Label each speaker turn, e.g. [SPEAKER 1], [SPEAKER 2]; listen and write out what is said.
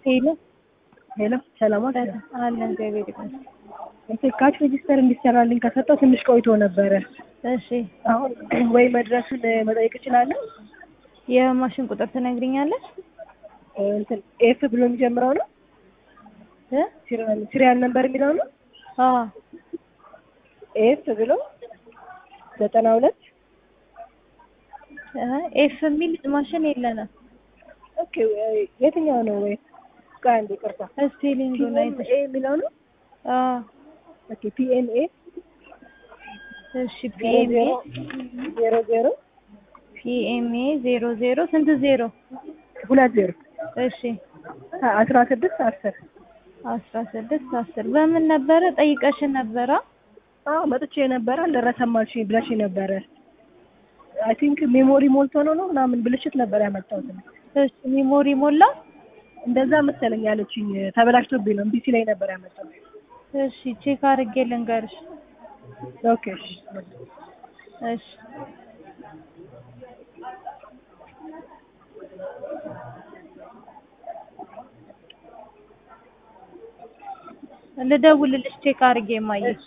[SPEAKER 1] ሄሎ
[SPEAKER 2] ሄሎ ሰላም ዋል
[SPEAKER 1] አለን እግዚአብሔር ይመስገን።
[SPEAKER 2] ካሽ ሬጂስተር እንዲሰራልኝ ከሰጠው ትንሽ ቆይቶ ነበረ።
[SPEAKER 1] እሺ
[SPEAKER 2] አሁን ወይ መድረሱን መጠየቅ እችላለሁ?
[SPEAKER 1] የማሽን ቁጥር ትነግሪኛለሽ?
[SPEAKER 2] እንትን ኤፍ ብሎ የሚጀምረው ነው
[SPEAKER 1] እ
[SPEAKER 2] ሲሪያል ነምበር የሚለው ነው።
[SPEAKER 1] አዎ
[SPEAKER 2] ኤፍ ብሎ ዘጠና ሁለት
[SPEAKER 1] እ ኤፍ የሚል ማሽን የለንም።
[SPEAKER 2] ኦኬ የትኛው ነው? ወይ ቆይ አንዴ ይቅርታ።
[SPEAKER 1] ስፔሊንጉን አይተሽ
[SPEAKER 2] ኤ የሚለው ነው።
[SPEAKER 1] አዎ
[SPEAKER 2] ኦኬ ፒኤንኤ
[SPEAKER 1] እሺ ፒኤምኤ
[SPEAKER 2] ዜሮ ዜሮ
[SPEAKER 1] ፒኤምኤ ዜሮ ዜሮ ስንት ዜሮ?
[SPEAKER 2] ሁለት ዜሮ
[SPEAKER 1] እሺ
[SPEAKER 2] አስራ ስድስት አስር
[SPEAKER 1] አስራ ስድስት አስር በምን ነበረ ጠይቀሽን ነበረ?
[SPEAKER 2] አዎ መጥቼ ነበረ አልደረሰም አልሽኝ ብለሽ ነበረ። አይ ቲንክ ሜሞሪ ሞልቶ ነው ነው ምናምን ብልሽት ነበር ያመጣሁት።
[SPEAKER 1] እሺ ሚሞሪ ሞላ?
[SPEAKER 2] እንደዛ መሰለኝ ያለችኝ። ተበላሽቶብኝ ነው እምቢ ሲለኝ ነበር ያመጣሁት።
[SPEAKER 1] እሺ ቼክ አድርጌ ልንገርሽ።
[SPEAKER 2] ኦኬ እሺ
[SPEAKER 1] እሺ ልደውልልሽ ቼክ አድርጌ ማየት